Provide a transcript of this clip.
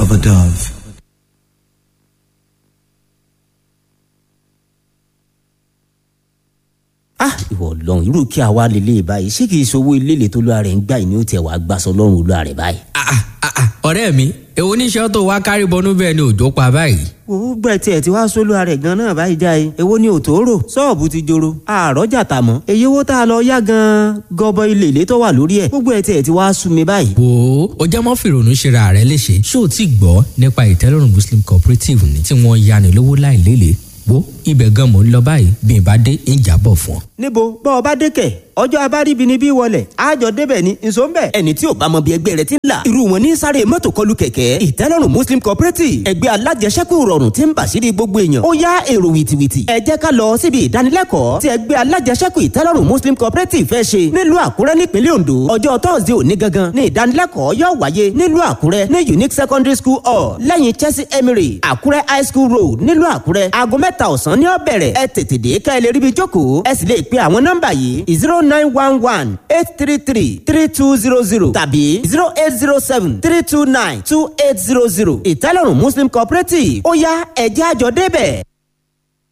of a dove. ah ìwọ Ọlọ́run irú kí a wá lélẹ̀ báyìí ṣé kìí ṣe owó ilé tó lóra rẹ̀ ń gbà ní ó tẹ̀ wá gbàsọ lọ́rùn olúwa rẹ̀ báyìí. Ah, ah, ah, ah, ọ̀rẹ́ mi èwo níṣẹ́ tó wá kárí bọnú bẹ́ẹ̀ ni òjò pa báyìí. wo gbẹ tiẹ̀ tí wàá sólúwa rẹ̀ gan náà báyìí jáde èwo ni òtòrò ṣọ́ọ̀bù ti joro àrọ́jà tà mọ́ èyí owó tá a lọ yá gan gọbọ ilé ilé tó wà lórí ẹ̀ gbogbo ẹ̀ tiẹ̀ tí wàá sú mi báyìí. wo ó jẹ́ mọ́ fìrònú ṣera rẹ̀ léṣe ṣé o ti gbọ́ nípa ìtẹ́lọ́rùn muslim cooperative ni tí wọ́n yani lówó láì lélẹ̀ wo ibẹ̀ gan mò ń lọ báyìí bí n bá dé ń jábọ̀ fún ọ. níbo bọ́ ọ bá dé kẹ̀ ọjọ́ abáríbi ni bí wọlé àjọ débẹ̀ ni nso ń bẹ̀. ẹni tí ò bá mọ bí ẹgbẹ́ rẹ ti ń là irú wọn ní sáré mọ́tò kọlù kẹ̀kẹ́ ìtẹ́lọ́rùn muslim cooperative ẹgbẹ́ alájẹsẹ́kù rọrùn tí ń bàṣírí gbogbo èèyàn ó yá èrò wìtìwìtì ẹ jẹ́ ká lọ síbi ìdánilẹ́kọ̀ọ́ tí ẹgbẹ́ alájẹsẹ́kù ìtẹ́lọ́rùn muslim cooperative fẹ́ ṣe nílùú àkúrẹ́ nípínlẹ̀ ondo ọjọ́ tọ́sídẹ̀ẹ́ òní gangan ní ìdánilẹ́kọ̀ọ́ yóò wáyé nílùú àkúrẹ́ ní unique secondary school hall lẹ́yìn chelsea emery àkúrẹ́ high school road nílùú àkúrẹ́ aago mẹ́ta ọ̀sán ní ó bẹ̀rẹ̀ ẹ tètè dé ká ẹ lè ríbi jókòó ẹ sì lè pe àwọn nọ́mbà yìí zero nine one one eight three three three two zero zero tàbí zero eight zero seven three two nine two eight zero zero ìtẹ́lọ́rùn muslim cooperative ó yá ẹ̀jẹ̀ àjọ débẹ̀.